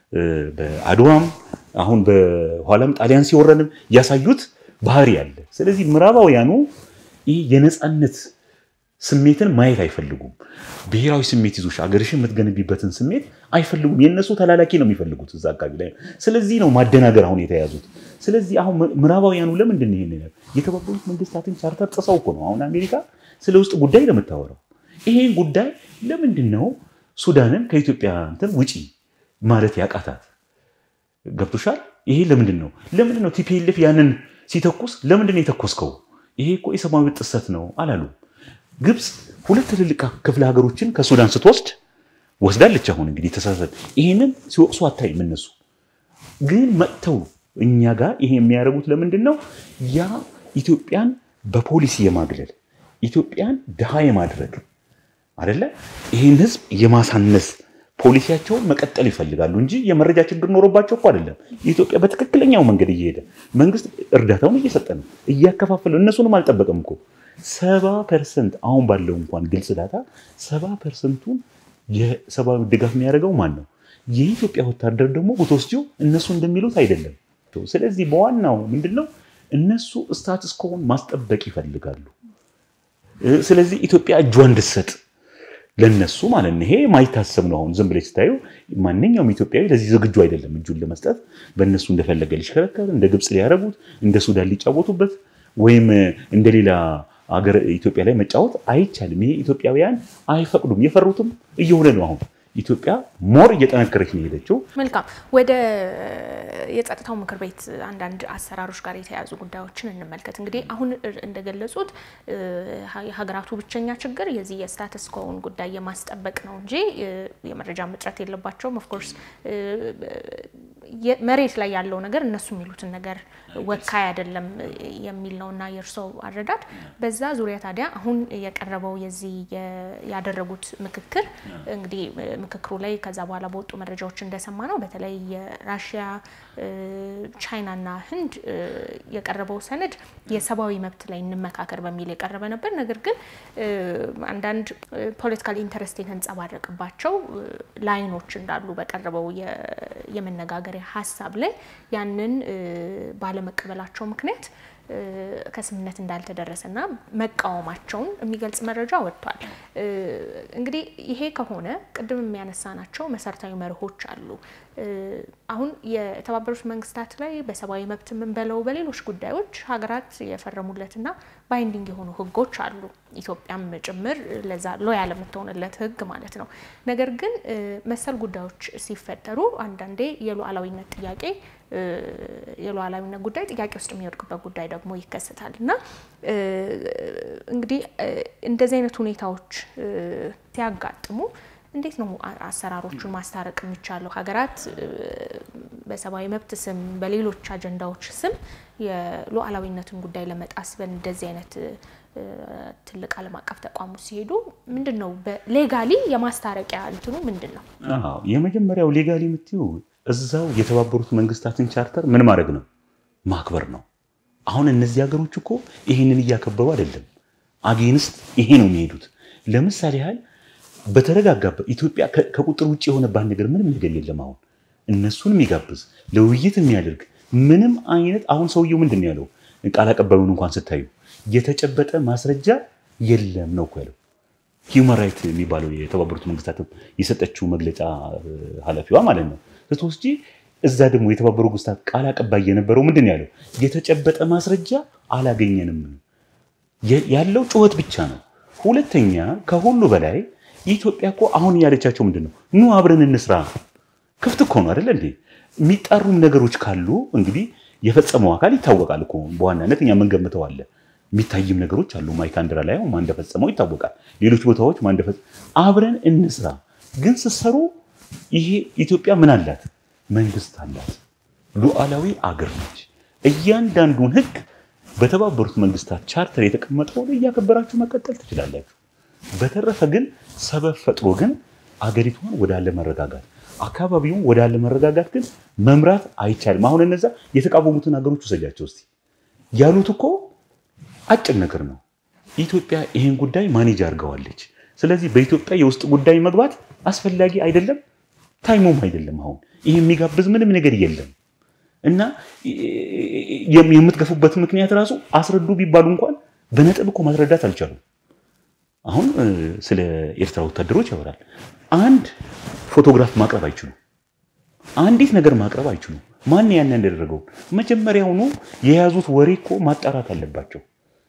በአድዋም አሁን በኋላም ጣሊያን ሲወረንም ያሳዩት ባህሪ አለ። ስለዚህ ምዕራባውያኑ ይህ የነፃነት ስሜትን ማየት አይፈልጉም። ብሔራዊ ስሜት ይዞሽ አገርሽን የምትገነቢበትን ስሜት አይፈልጉም። የእነሱ ተላላኪ ነው የሚፈልጉት እዛ አካባቢ ላይ። ስለዚህ ነው ማደናገር አሁን የተያዙት። ስለዚህ አሁን ምዕራባውያኑ ለምንድን ነው ይሄን የተባበሩት መንግስታትን ቻርተር ጥሰው እኮ ነው አሁን አሜሪካ ስለ ውስጥ ጉዳይ ለምታወራው። ይሄን ጉዳይ ለምንድን ነው ሱዳንን ከኢትዮጵያ እንትን ውጪ ማለት ያቃታት? ገብቶሻል? ይሄ ለምንድን ነው ለምንድን ነው ቲፒኤልኤፍ ያንን ሲተኩስ ለምንድን ነው የተኮስከው? ይሄ እኮ የሰብአዊ ጥሰት ነው አላሉም። ግብፅ ሁለት ትልልቅ ክፍለ ሀገሮችን ከሱዳን ስትወስድ ወስዳለች። አሁን እንግዲህ ተሳሰብ ይህንን ሲወቅሱ አታይም። እነሱ ግን መጥተው እኛ ጋር ይሄ የሚያደርጉት ለምንድን ነው? ያ ኢትዮጵያን በፖሊሲ የማግለል ኢትዮጵያን ድሃ የማድረግ አደለ ይህን ህዝብ የማሳነስ ፖሊሲያቸውን መቀጠል ይፈልጋሉ እንጂ የመረጃ ችግር ኖሮባቸው እኮ አይደለም። ኢትዮጵያ በትክክለኛው መንገድ እየሄደ መንግስት እርዳታውን እየሰጠ ነው፣ እያከፋፈለ እነሱንም አልጠበቀም እኮ ሰባ ፐርሰንት አሁን ባለው እንኳን ግልጽ ዳታ ሰባ ፐርሰንቱን የሰብአዊ ድጋፍ የሚያደርገው ማን ነው? የኢትዮጵያ ወታደር ደግሞ ብትወስጂው እነሱ እንደሚሉት አይደለም። ስለዚህ በዋናው ምንድን ነው እነሱ ስታትስ ኮን ማስጠበቅ ይፈልጋሉ። ስለዚህ ኢትዮጵያ እጇ እንድትሰጥ ለነሱ ማለት ነው። ይሄ ማይታሰብ ነው። አሁን ዝም ብለሽ ስታዩ ማንኛውም ኢትዮጵያዊ ለዚህ ዝግጁ አይደለም እጁን ለመስጠት በእነሱ እንደፈለገ ሊሽከረከር፣ እንደ ግብፅ ሊያደርጉት፣ እንደ ሱዳን ሊጫወቱበት ወይም እንደ ሌላ አገር ኢትዮጵያ ላይ መጫወት አይቻልም። ይሄ ኢትዮጵያውያን አይፈቅዱም። የፈሩትም እየሆነ ነው። አሁን ኢትዮጵያ ሞር እየጠነከረች ነው የሄደችው። መልካም። ወደ የጸጥታው ምክር ቤት አንዳንድ አሰራሮች ጋር የተያያዙ ጉዳዮችን እንመልከት። እንግዲህ አሁን እንደገለጹት የሀገራቱ ብቸኛ ችግር የዚህ የስታተስ ኮውን ጉዳይ የማስጠበቅ ነው እንጂ የመረጃ እጥረት የለባቸውም። ኦፍኮርስ መሬት ላይ ያለው ነገር እነሱ የሚሉትን ነገር ወካይ አይደለም የሚል ነው እና የእርስዎ አረዳድ በዛ ዙሪያ ታዲያ አሁን የቀረበው የዚህ ያደረጉት ምክክር እንግዲህ ምክክሩ ላይ ከዛ በኋላ በወጡ መረጃዎች እንደሰማ ነው በተለይ የራሽያ ቻይናና ህንድ የቀረበው ሰነድ የሰብአዊ መብት ላይ እንመካከር በሚል የቀረበ ነበር። ነገር ግን አንዳንድ ፖለቲካል ኢንተረስት የተንጸባረቅባቸው ላይኖች እንዳሉ በቀረበው የመነጋገሪያ ሀሳብ ላይ ያንን ባለመቀበላቸው ምክንያት ከስምምነት እንዳልተደረሰና መቃወማቸውን የሚገልጽ መረጃ ወጥቷል። እንግዲህ ይሄ ከሆነ ቅድም የሚያነሳናቸው መሰረታዊ መርሆች አሉ። አሁን የተባበሩት መንግስታት ላይ በሰብአዊ መብት የምንበለው በሌሎች ጉዳዮች ሀገራት የፈረሙለትና ባይንዲንግ የሆኑ ህጎች አሉ። ኢትዮጵያም ጭምር ለዛ ሎያል የምትሆንለት ህግ ማለት ነው። ነገር ግን መሰል ጉዳዮች ሲፈጠሩ አንዳንዴ የሉዓላዊነት ጥያቄ የሉዓላዊነት ጉዳይ ጥያቄ ውስጥ የሚወድቅበት ጉዳይ ደግሞ ይከሰታል እና እንግዲህ እንደዚህ አይነት ሁኔታዎች ሲያጋጥሙ እንዴት ነው አሰራሮቹን ማስታረቅ የሚቻለው? ሀገራት በሰብአዊ መብት ስም በሌሎች አጀንዳዎች ስም የሉዓላዊነትን ጉዳይ ለመጣስ በእንደዚህ አይነት ትልቅ ዓለም አቀፍ ተቋሙ ሲሄዱ ምንድን ነው ሌጋሊ የማስታረቂያ እንትኑ ምንድን ነው? የመጀመሪያው ሌጋሊ የምትይው እዛው የተባበሩት መንግስታትን ቻርተር ምን ማድረግ ነው ማክበር ነው። አሁን እነዚህ ሀገሮች እኮ ይህንን እያከበሩ አይደለም፣ አጌንስት ይሄ ነው የሚሄዱት። ለምሳሌ ያህል በተረጋጋበት ኢትዮጵያ ከቁጥር ውጭ የሆነባት ነገር ምንም ነገር የለም። አሁን እነሱን የሚጋብዝ ለውይይት የሚያደርግ ምንም አይነት አሁን ሰውየው ምንድን ነው ያለው? ቃል አቀባዩን እንኳን ስታዩ የተጨበጠ ማስረጃ የለም ነው እኮ ያለው። ሂውማን ራይት የሚባለው የተባበሩት መንግስታት የሰጠችው መግለጫ ኃላፊዋ ማለት ነው ስትወስጂ እዛ ደግሞ የተባበሩ መንግስታት ቃል አቀባይ የነበረው ምንድን ነው ያለው? የተጨበጠ ማስረጃ አላገኘንም ያለው ጩኸት ብቻ ነው። ሁለተኛ ከሁሉ በላይ ኢትዮጵያ እኮ አሁን እያለቻቸው ምንድን ነው ኑ አብረን እንስራ። ክፍት እኮ ነው አይደለ እንዴ? የሚጣሩም ነገሮች ካሉ እንግዲህ የፈጸመው አካል ይታወቃል እኮ በዋናነት እኛ የምንገምተው አለ። የሚታይም ነገሮች አሉ። ማይካድራ ላይ ማን እንደፈጸመው ይታወቃል። ሌሎች ቦታዎች ማን እንደፈጸመው አብረን እንስራ። ግን ስትሰሩ ይሄ ኢትዮጵያ ምን አላት? መንግስት አላት። ሉዓላዊ አገር ነች። እያንዳንዱን ህግ በተባበሩት መንግስታት ቻርተር የተቀመጠውን እያከበራችሁ መቀጠል ትችላላችሁ። በተረፈ ግን ሰበብ ፈጥሮ ግን አገሪቷን ወደ አለመረጋጋት አካባቢውን ወደ አለመረጋጋት ግን መምራት አይቻልም። አሁን እነዛ የተቃወሙትን ሀገሮች ውሰጃቸው እስቲ ያሉት እኮ አጭር ነገር ነው። ኢትዮጵያ ይህን ጉዳይ ማኔጅ አድርገዋለች። ስለዚህ በኢትዮጵያ የውስጥ ጉዳይ መግባት አስፈላጊ አይደለም፣ ታይሞም አይደለም። አሁን ይህ የሚጋብዝ ምንም ነገር የለም እና የምትገፉበት ምክንያት ራሱ አስረዱ ቢባሉ እንኳን በነጥብ እኮ ማስረዳት አልቻሉም። አሁን ስለ ኤርትራ ወታደሮች ያወራል። አንድ ፎቶግራፍ ማቅረብ አይችሉም። አንዲት ነገር ማቅረብ አይችሉም። ማን ያን ያደረገው? መጀመሪያውኑ የያዙት ወሬ እኮ ማጣራት አለባቸው።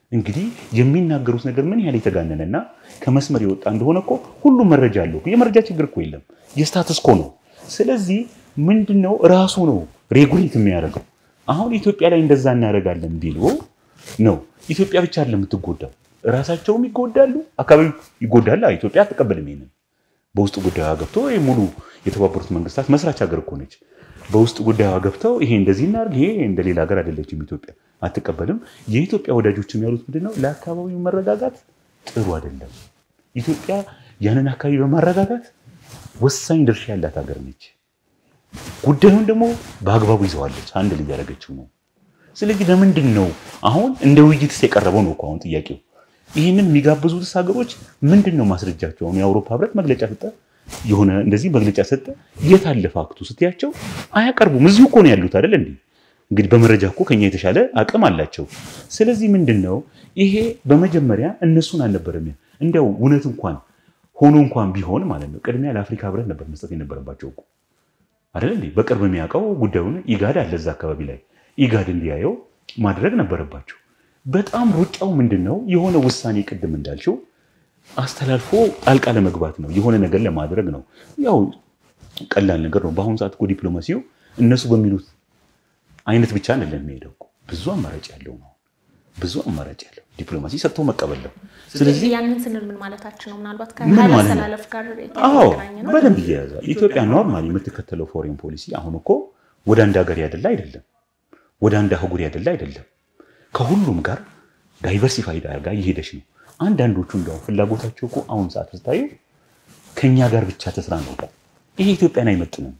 እንግዲህ የሚናገሩት ነገር ምን ያህል የተጋነነና ከመስመር የወጣ እንደሆነ እኮ ሁሉም መረጃ አለው። የመረጃ ችግር እኮ የለም፣ የስታትስ ኮ ነው። ስለዚህ ምንድነው ራሱ ነው ሬጉሌት የሚያደርገው። አሁን ኢትዮጵያ ላይ እንደዛ እናደርጋለን ቢሉ ነው ኢትዮጵያ ብቻ አይደለም የምትጎዳው፣ ራሳቸውም ይጎዳሉ፣ አካባቢው ይጎዳል። ኢትዮጵያ አትቀበልም ይሄንን በውስጥ ጉዳዩ ገብቶ ሙሉ የተባበሩት መንግስታት መስራች ሀገር እኮ ነች። በውስጥ ጉዳዩ ገብተው ይሄ እንደዚህ እናድርግ፣ ይሄ እንደ ሌላ ሀገር አይደለችም ኢትዮጵያ አትቀበልም። የኢትዮጵያ ወዳጆችም ያሉት ምንድነው ለአካባቢው መረጋጋት ጥሩ አይደለም። ኢትዮጵያ ያንን አካባቢ በማረጋጋት ወሳኝ ድርሻ ያላት ሀገር ነች። ጉዳዩን ደግሞ በአግባቡ ይዘዋለች፣ አንድ ልጅ ያደረገችው ነው። ስለዚህ ለምንድን ነው አሁን እንደ ውይይትስ የቀረበው ነው እኮ አሁን ጥያቄው። ይህንን የሚጋብዙትስ ሀገሮች ምንድን ነው ማስረጃቸው? አሁን የአውሮፓ ህብረት መግለጫ ሰጠ፣ የሆነ እንደዚህ መግለጫ ሰጠ። የት አለ ፋክቱ ስትያቸው አያቀርቡም። እዚሁ እኮ ነው ያሉት አይደል እንዴ? እንግዲህ በመረጃ እኮ ከኛ የተሻለ አቅም አላቸው። ስለዚህ ምንድን ነው ይሄ በመጀመሪያ እነሱን አልነበረም እንዲያው እውነት እንኳን ሆኖ እንኳን ቢሆን ማለት ነው ቅድሚያ ለአፍሪካ ህብረት ነበር መስጠት የነበረባቸው እኮ አይደል እንዴ? በቅርብ የሚያውቀው ጉዳዩን ኢጋድ አለ እዛ አካባቢ ላይ ኢጋድ እንዲያየው ማድረግ ነበረባቸው። በጣም ሩጫው ምንድን ነው የሆነ ውሳኔ ቅድም እንዳልሽው አስተላልፎ ጣልቃ ለመግባት ነው፣ የሆነ ነገር ለማድረግ ነው። ያው ቀላል ነገር ነው። በአሁኑ ሰዓት እኮ ዲፕሎማሲው እነሱ በሚሉት አይነት ብቻ አይደለም የሚሄደው እኮ ብዙ አማራጭ ያለው ነው። ብዙ አማራጭ ያለው ዲፕሎማሲ ሰጥቶ መቀበል ነው። ስለዚህ ያንን ስንል ምን ማለታችን ነው? ምናልባት ምን ማለት ነው? ከማስተላለፍ ጋር አዎ የተገናኘ ነው። በደንብ እየያዛል። ኢትዮጵያ ኖርማሊ የምትከተለው ፎሬን ፖሊሲ አሁን እኮ ወደ አንድ ሀገር ያደላ አይደለም፣ ወደ አንድ አህጉር ያደላ አይደለም። ከሁሉም ጋር ዳይቨርሲፋይድ አድርጋ እየሄደች ነው። አንዳንዶቹ እንደውም ፍላጎታቸው እኮ አሁን ሰዓት ስታዩ ከእኛ ጋር ብቻ ተስራ ነው። ይሄ ኢትዮጵያን አይመጥንም።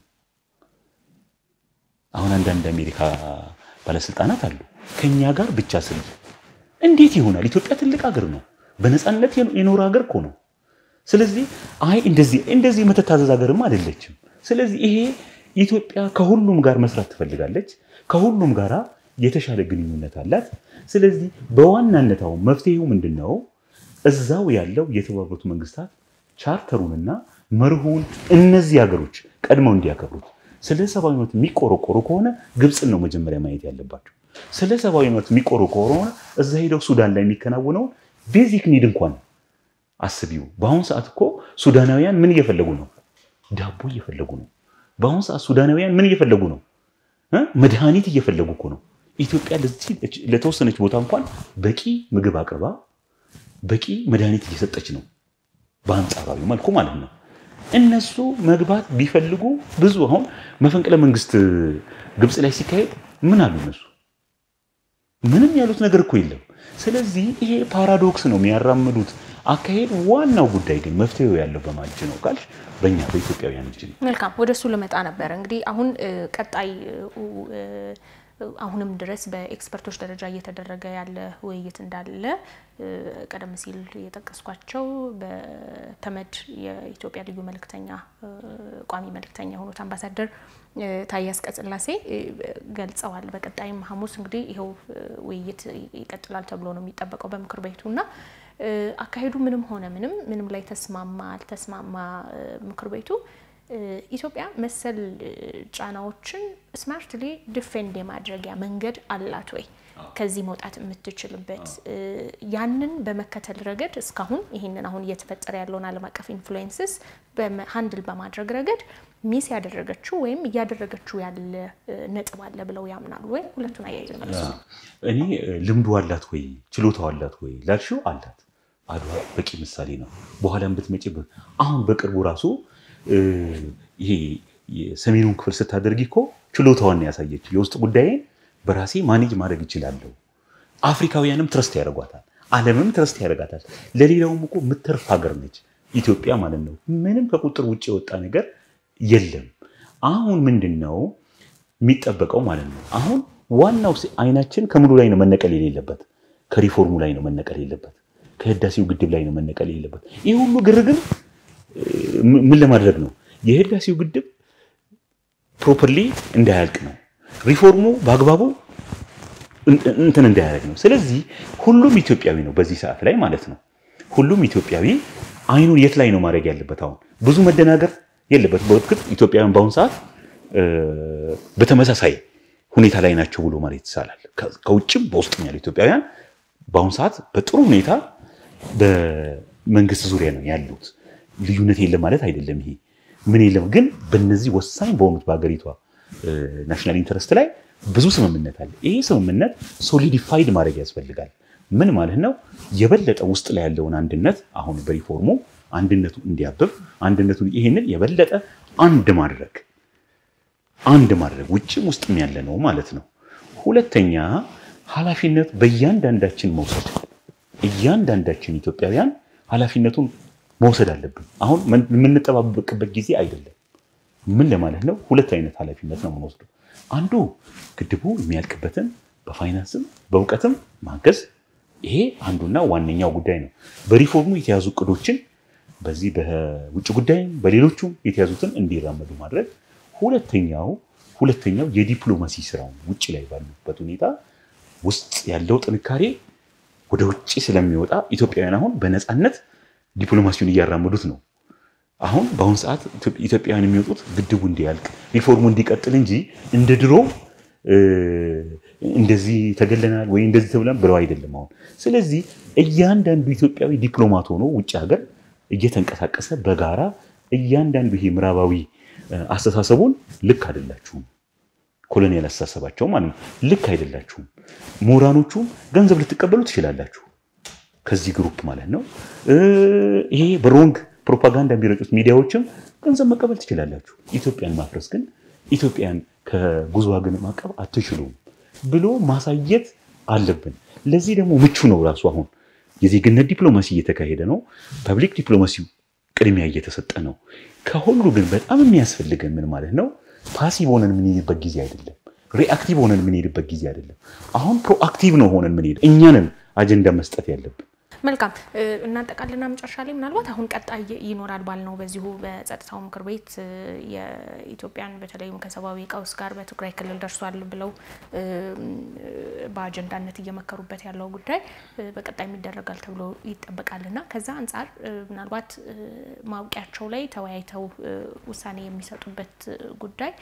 አሁን አንዳንድ አሜሪካ ባለስልጣናት አሉ ከእኛ ጋር ብቻ ስል እንዴት ይሆናል? ኢትዮጵያ ትልቅ ሀገር ነው። በነፃነት የኖረ ሀገር እኮ ነው። ስለዚህ አይ እንደዚህ እንደዚህ የምትታዘዝ ሀገርም አይደለችም። ስለዚህ ይሄ ኢትዮጵያ ከሁሉም ጋር መስራት ትፈልጋለች። ከሁሉም ጋር የተሻለ ግንኙነት አላት። ስለዚህ በዋናነት አሁን መፍትሄው ምንድን ነው? እዛው ያለው የተባበሩት መንግስታት ቻርተሩንና መርሁን እነዚህ ሀገሮች ቀድመው እንዲያከብሩት ስለ ሰብአዊ መብት የሚቆረቆሩ ከሆነ ግብፅን ነው መጀመሪያ ማየት ያለባቸው። ስለ ሰብአዊ መብት የሚቆረቆሩ ከሆነ እዛ ሄደው ሱዳን ላይ የሚከናወነውን ቤዚክ ኒድ እንኳን አስቢው። በአሁኑ ሰዓት እኮ ሱዳናውያን ምን እየፈለጉ ነው? ዳቦ እየፈለጉ ነው። በአሁኑ ሰዓት ሱዳናውያን ምን እየፈለጉ ነው? እ መድኃኒት እየፈለጉ እኮ ነው። ኢትዮጵያ ለዚህ ለተወሰነች ቦታ እንኳን በቂ ምግብ አቅርባ በቂ መድኃኒት እየሰጠች ነው፣ በአንጻራዊ መልኩ ማለት ነው። እነሱ መግባት ቢፈልጉ ብዙ አሁን መፈንቅለ መንግስት ግብፅ ላይ ሲካሄድ ምን አሉ እነሱ? ምንም ያሉት ነገር እኮ የለም። ስለዚህ ይሄ ፓራዶክስ ነው የሚያራምዱት አካሄድ። ዋናው ጉዳይ ግን መፍትሄው ያለው በማን እጅ ነው ካልሽ በእኛ በኢትዮጵያውያን እጅ ነው። መልካም ወደ እሱ ልመጣ ነበር። እንግዲህ አሁን ቀጣይ አሁንም ድረስ በኤክስፐርቶች ደረጃ እየተደረገ ያለ ውይይት እንዳለ ቀደም ሲል የጠቀስኳቸው በተመድ የኢትዮጵያ ልዩ መልእክተኛ ቋሚ መልእክተኛ የሆኑት አምባሳደር ታዬ አጽቀሥላሴ ገልጸዋል። በቀጣይም ሐሙስ እንግዲህ ይኸው ውይይት ይቀጥላል ተብሎ ነው የሚጠበቀው በምክር ቤቱ እና አካሄዱ ምንም ሆነ ምንም ምንም ላይ ተስማማ አልተስማማ ምክር ቤቱ ኢትዮጵያ መሰል ጫናዎችን ስማርትሊ ዲፌንድ የማድረጊያ መንገድ አላት ወይ? ከዚህ መውጣት የምትችልበት ያንን በመከተል ረገድ እስካሁን ይህንን አሁን እየተፈጠረ ያለውን ዓለም አቀፍ ኢንፍሉዌንስስ ሀንድል በማድረግ ረገድ ሚስ ያደረገችው ወይም እያደረገችው ያለ ነጥብ አለ ብለው ያምናሉ ወይ? ሁለቱን አያይዘ መለሱ። እኔ ልምዱ አላት ወይ ችሎታው አላት ወይ ላልሽው አላት። አድዋ በቂ ምሳሌ ነው። በኋላም ብትመጪ አሁን በቅርቡ ራሱ ይሄ የሰሜኑን ክፍል ስታደርጊ እኮ ችሎታዋን ያሳየችው የውስጥ ጉዳይን በራሴ ማኔጅ ማድረግ ይችላለሁ። አፍሪካውያንም ትረስት ያደርጓታል፣ ዓለምም ትረስት ያደርጋታል። ለሌላውም እኮ የምትተርፍ ሀገር ነች ኢትዮጵያ ማለት ነው። ምንም ከቁጥር ውጭ የወጣ ነገር የለም። አሁን ምንድን ነው የሚጠበቀው ማለት ነው? አሁን ዋናው አይናችን ከምኑ ላይ ነው መነቀል የሌለበት? ከሪፎርሙ ላይ ነው መነቀል የሌለበት። ከህዳሴው ግድብ ላይ ነው መነቀል የሌለበት። ይህ ሁሉ ግርግር ምን ለማድረግ ነው? የህዳሴው ግድብ ፕሮፐርሊ እንዳያልቅ ነው። ሪፎርሙ በአግባቡ እንትን እንዳያደርግ ነው። ስለዚህ ሁሉም ኢትዮጵያዊ ነው በዚህ ሰዓት ላይ ማለት ነው። ሁሉም ኢትዮጵያዊ አይኑን የት ላይ ነው ማድረግ ያለበት? አሁን ብዙ መደናገር የለበት። በእርግጥ ኢትዮጵያውያን በአሁኑ ሰዓት በተመሳሳይ ሁኔታ ላይ ናቸው ብሎ ማለት ይቻላል። ከውጭም በውስጥም ያሉ ኢትዮጵያውያን በአሁኑ ሰዓት በጥሩ ሁኔታ በመንግስት ዙሪያ ነው ያሉት። ልዩነት የለም ማለት አይደለም። ይሄ ምን የለም ግን በነዚህ ወሳኝ በሆኑት በሀገሪቷ ናሽናል ኢንተረስት ላይ ብዙ ስምምነት አለ። ይሄ ስምምነት ሶሊዲፋይድ ማድረግ ያስፈልጋል። ምን ማለት ነው? የበለጠ ውስጥ ላይ ያለውን አንድነት አሁን በሪፎርሙ አንድነቱ እንዲያብብ አንድነቱ ይህንን የበለጠ አንድ ማድረግ አንድ ማድረግ ውጭም ውስጥም ያለ ነው ማለት ነው። ሁለተኛ ኃላፊነት በእያንዳንዳችን መውሰድ እያንዳንዳችን ኢትዮጵያውያን ኃላፊነቱን መውሰድ አለብን። አሁን የምንጠባበቅበት ጊዜ አይደለም። ምን ለማለት ነው? ሁለት አይነት ኃላፊነት ነው የምንወስደው። አንዱ ግድቡ የሚያልቅበትን በፋይናንስም በእውቀትም ማገዝ፣ ይሄ አንዱና ዋነኛው ጉዳይ ነው። በሪፎርሙ የተያዙ እቅዶችን በዚህ በውጭ ጉዳይም በሌሎቹም የተያዙትን እንዲራመዱ ማድረግ። ሁለተኛው ሁለተኛው የዲፕሎማሲ ስራው ውጭ ላይ ባሉበት ሁኔታ ውስጥ ያለው ጥንካሬ ወደ ውጭ ስለሚወጣ ኢትዮጵያውያን አሁን በነፃነት ዲፕሎማሲውን እያራመዱት ነው። አሁን በአሁኑ ሰዓት ኢትዮጵያውያን የሚወጡት ግድቡ እንዲያልቅ ሪፎርሙ እንዲቀጥል እንጂ እንደ ድሮ እንደዚህ ተገለናል ወይ እንደዚህ ተብለን ብለው አይደለም አሁን። ስለዚህ እያንዳንዱ ኢትዮጵያዊ ዲፕሎማት ሆኖ ውጭ ሀገር እየተንቀሳቀሰ በጋራ እያንዳንዱ ይሄ ምዕራባዊ አስተሳሰቡን ልክ አይደላችሁም፣ ኮሎኒያል አስተሳሰባቸው ማለት ነው። ልክ አይደላችሁም። ምሁራኖቹም ገንዘብ ልትቀበሉ ትችላላችሁ ከዚህ ግሩፕ ማለት ነው። ይሄ በሮንግ ፕሮፓጋንዳ የሚረጩት ሚዲያዎችም ገንዘብ መቀበል ትችላላችሁ። ኢትዮጵያን ማፍረስ ግን ኢትዮጵያን ከጉዞ ግን ማቀብ አትችሉም ብሎ ማሳየት አለብን። ለዚህ ደግሞ ምቹ ነው ራሱ አሁን የዜግነት ዲፕሎማሲ እየተካሄደ ነው። ፐብሊክ ዲፕሎማሲው ቅድሚያ እየተሰጠ ነው። ከሁሉ ግን በጣም የሚያስፈልገን ምን ማለት ነው? ፓሲቭ ሆነን የምንሄድበት ጊዜ አይደለም። ሪአክቲቭ ሆነን የምንሄድበት ጊዜ አይደለም። አሁን ፕሮአክቲቭ ነው ሆነን የምንሄድ እኛንን አጀንዳ መስጠት ያለብን። መልካም እናጠቃልና መጨረሻ ላይ ምናልባት አሁን ቀጣይ ይኖራል ባልነው በዚሁ በጸጥታው ምክር ቤት የኢትዮጵያን በተለይም ከሰብአዊ ቀውስ ጋር በትግራይ ክልል ደርሷል ብለው በአጀንዳነት እየመከሩበት ያለው ጉዳይ በቀጣይ ይደረጋል ተብሎ ይጠበቃልና ከዛ አንጻር ምናልባት ማውቂያቸው ላይ ተወያይተው ውሳኔ የሚሰጡበት ጉዳይ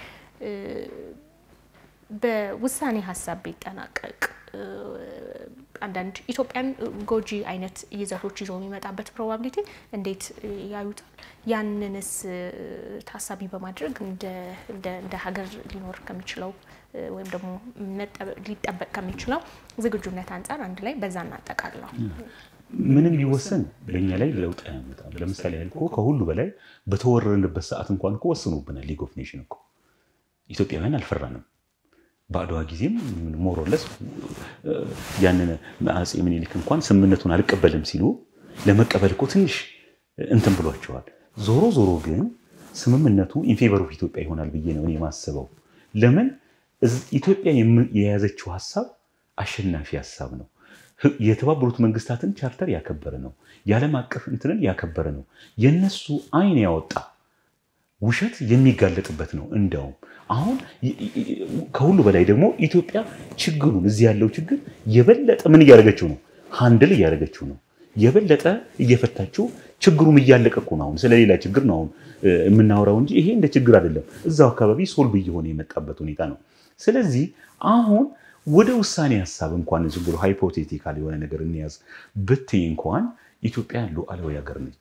በውሳኔ ሀሳብ ቢጠናቀቅ አንዳንድ ኢትዮጵያን ጎጂ አይነት ይዘቶች ይዞ የሚመጣበት ፕሮባቢሊቲ እንዴት ያዩታል? ያንንስ ታሳቢ በማድረግ እንደ ሀገር ሊኖር ከሚችለው ወይም ደግሞ ሊጠበቅ ከሚችለው ዝግጁነት አንጻር አንድ ላይ በዛ እናጠቃለው። ምንም ቢወሰን በእኛ ላይ ለውጥ አያመጣም። ለምሳሌ ያህል እኮ ከሁሉ በላይ በተወረርንበት ሰዓት እንኳን እኮ ወስኖብናል። ሊግ ኦፍ ኔሽን እኮ ኢትዮጵያውያን አልፈራንም። በአድዋ ጊዜም ሞሮለስ ያንን አፄ ምኒልክ እንኳን ስምምነቱን አልቀበልም ሲሉ ለመቀበል እኮ ትንሽ እንትን ብሏቸዋል። ዞሮ ዞሮ ግን ስምምነቱ ኢንፌቨር ኦፍ ኢትዮጵያ ይሆናል ብዬ ነው እኔ የማስበው። ለምን ኢትዮጵያ የያዘችው ሀሳብ አሸናፊ ሀሳብ ነው። የተባበሩት መንግስታትን ቻርተር ያከበረ ነው። የዓለም አቀፍ እንትንን ያከበረ ነው። የነሱ አይን ያወጣ ውሸት የሚጋለጥበት ነው። እንደውም አሁን ከሁሉ በላይ ደግሞ ኢትዮጵያ ችግሩን እዚህ ያለው ችግር የበለጠ ምን እያደረገችው ነው? ሃንድል እያደረገችው ነው። የበለጠ እየፈታችው ችግሩም እያለቀ እኮ ነው። አሁን ስለሌላ ችግር ነው አሁን የምናወራው እንጂ ይሄ እንደ ችግር አይደለም። እዛው አካባቢ ሶልቭ እየሆነ የመጣበት ሁኔታ ነው። ስለዚህ አሁን ወደ ውሳኔ ሀሳብ እንኳን ዝም ብሎ ሃይፖቴቲካል የሆነ ነገር እንያዝ ብትይ እንኳን ኢትዮጵያ ሉዓላዊ ሀገር ነች።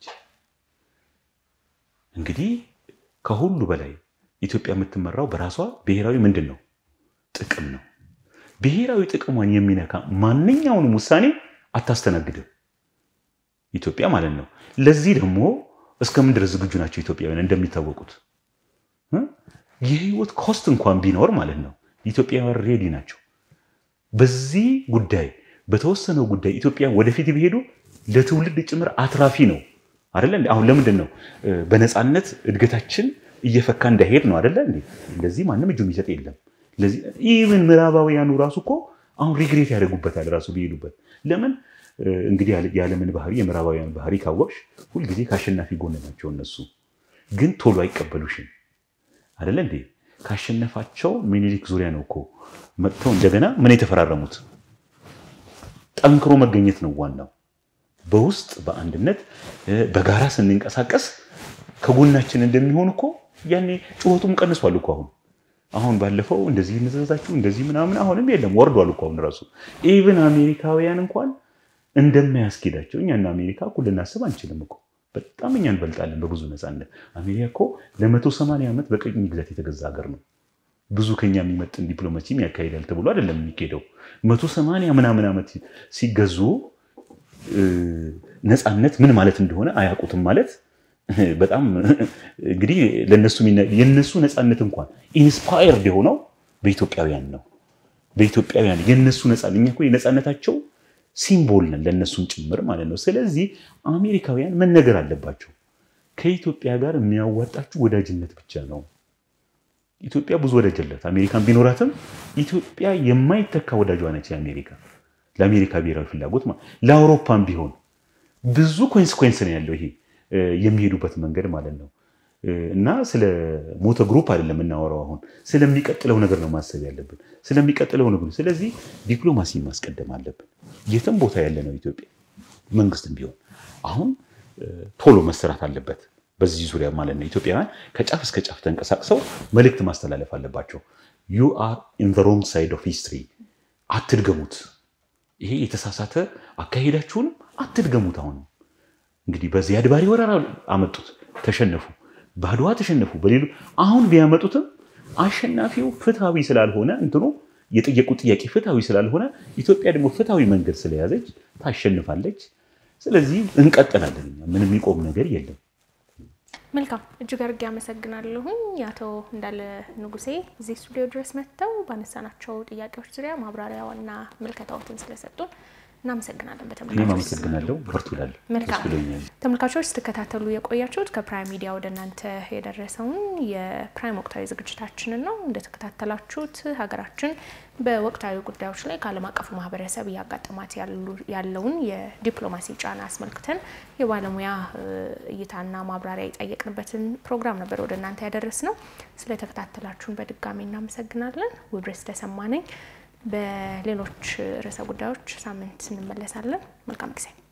እንግዲህ ከሁሉ በላይ ኢትዮጵያ የምትመራው በራሷ ብሔራዊ ምንድን ነው ጥቅም ነው። ብሔራዊ ጥቅሟን የሚነካ ማንኛውንም ውሳኔ አታስተናግድም ኢትዮጵያ ማለት ነው። ለዚህ ደግሞ እስከምን ድረስ ዝግጁ ናቸው ኢትዮጵያውያን? እንደሚታወቁት የህይወት ኮስት እንኳን ቢኖር ማለት ነው ኢትዮጵያውያን ሬዲ ናቸው። በዚህ ጉዳይ በተወሰነው ጉዳይ ኢትዮጵያ ወደፊት ቢሄዱ ለትውልድ ጭምር አትራፊ ነው አደለ? አሁን ለምንድን ነው በነፃነት እድገታችን እየፈካ እንዳይሄድ ነው አደለ? እንደዚህ ማንም እጁ የሚሰጥ የለም። ኢቨን ምዕራባውያኑ ራሱ እኮ አሁን ሪግሬት ያደርጉበታል ራሱ ቢሄዱበት። ለምን እንግዲህ የዓለምን ባህሪ የምዕራባውያን ባህሪ ካወቅሽ ሁልጊዜ ከአሸናፊ ጎን ናቸው። እነሱ ግን ቶሎ አይቀበሉሽም አደለ እንዴ? ካሸነፋቸው ሚኒሊክ ዙሪያ ነው እኮ መጥተው እንደገና ምን የተፈራረሙት። ጠንክሮ መገኘት ነው ዋናው። በውስጥ በአንድነት በጋራ ስንንቀሳቀስ ከጎናችን እንደሚሆን እኮ ያኔ ጩኸቱም ቀንሷል እኮ አሁን አሁን ባለፈው እንደዚህ እንዘዛችሁ እንደዚህ ምናምን አሁንም የለም ወርዷል እኮ አሁን ራሱ ኢቭን አሜሪካውያን እንኳን እንደማያስኬዳቸው እኛና አሜሪካ እኮ ልናስብ አንችልም እኮ በጣም እኛ እንበልጣለን በብዙ ነፃነት። አሜሪካ እኮ ለመቶ ሰማንያ ዓመት በቅኝ ግዛት የተገዛ ሀገር ነው። ብዙ ከኛ የሚመጥን ዲፕሎማሲም ያካሂዳል ተብሎ አይደለም የሚኬደው። መቶ ሰማንያ ምናምን ዓመት ሲገዙ ነፃነት ምን ማለት እንደሆነ አያውቁትም ማለት በጣም እንግዲህ ለነሱ የነሱ ነፃነት እንኳን ኢንስፓየርድ የሆነው በኢትዮጵያውያን ነው። በኢትዮጵያውያን የነሱ ነፃነት እኛ እኮ የነፃነታቸው ሲምቦል ነን ለእነሱም ጭምር ማለት ነው። ስለዚህ አሜሪካውያን መነገር አለባቸው። ከኢትዮጵያ ጋር የሚያዋጣችሁ ወዳጅነት ብቻ ነው። ኢትዮጵያ ብዙ ወዳጅ አላት። አሜሪካን ቢኖራትም ኢትዮጵያ የማይተካ ወዳጇ ነች። የአሜሪካ ለአሜሪካ ብሔራዊ ፍላጎት ለአውሮፓም ቢሆን ብዙ ኮንስኮንስ ነው ያለው ይሄ የሚሄዱበት መንገድ ማለት ነው። እና ስለ ሞተ ግሩፕ አይደለም የምናወራው አሁን ስለሚቀጥለው ነገር ነው ማሰብ ያለብን፣ ስለሚቀጥለው ነገር። ስለዚህ ዲፕሎማሲ ማስቀደም አለብን። የትም ቦታ ያለ ነው ኢትዮጵያ መንግስትም ቢሆን አሁን ቶሎ መሰራት አለበት በዚህ ዙሪያ ማለት ነው። ኢትዮጵያውያን ከጫፍ እስከ ጫፍ ተንቀሳቅሰው መልእክት ማስተላለፍ አለባቸው። ዩ አር ኢን ዘ ሮንግ ሳይድ ኦፍ ሂስትሪ፣ አትድገሙት። ይሄ የተሳሳተ አካሄዳችሁንም አትድገሙት። አሁን እንግዲህ በዚያድ ባሬ ወረራ አመጡት፣ ተሸነፉ። በአድዋ ተሸነፉ። በሌሉ አሁን ቢያመጡትም አሸናፊው ፍትሐዊ ስላልሆነ እንትኑ የጠየቁት ጥያቄ ፍትሐዊ ስላልሆነ ኢትዮጵያ ደግሞ ፍትሐዊ መንገድ ስለያዘች ታሸንፋለች። ስለዚህ እንቀጥላለን። ምንም የሚቆም ነገር የለም። መልካም እጅግ አድርጌ አመሰግናለሁኝ አቶ እንዳለ ንጉሴ እዚህ ስቱዲዮ ድረስ መጥተው ባነሳናቸው ጥያቄዎች ዙሪያ ማብራሪያውና ምልከታዎትን ስለሰጡን እናመሰግናለን። እኔም በተመልካቾች አመሰግናለሁ። በርቱ እላለሁ። መልካም። ደስ ብሎኛል። ተመልካቾች ስትከታተሉ የቆያችሁት ከፕራይም ሚዲያ ወደ እናንተ የደረሰውን የፕራይም ወቅታዊ ዝግጅታችንን ነው። እንደተከታተላችሁት ሀገራችን በወቅታዊ ጉዳዮች ላይ ከዓለም አቀፉ ማህበረሰብ እያጋጠማት ያሉ- ያለውን የዲፕሎማሲ ጫና አስመልክተን የባለሙያ እ, እይታና ማብራሪያ የጠየቅንበትን ፕሮግራም ነበር ወደ እናንተ ያደረስ ነው። ስለተከታተላችሁን በድጋሚ እናመሰግናለን። ውድረስ ተሰማ ነኝ። በሌሎች ርዕሰ ጉዳዮች ሳምንት እንመለሳለን። መልካም ጊዜ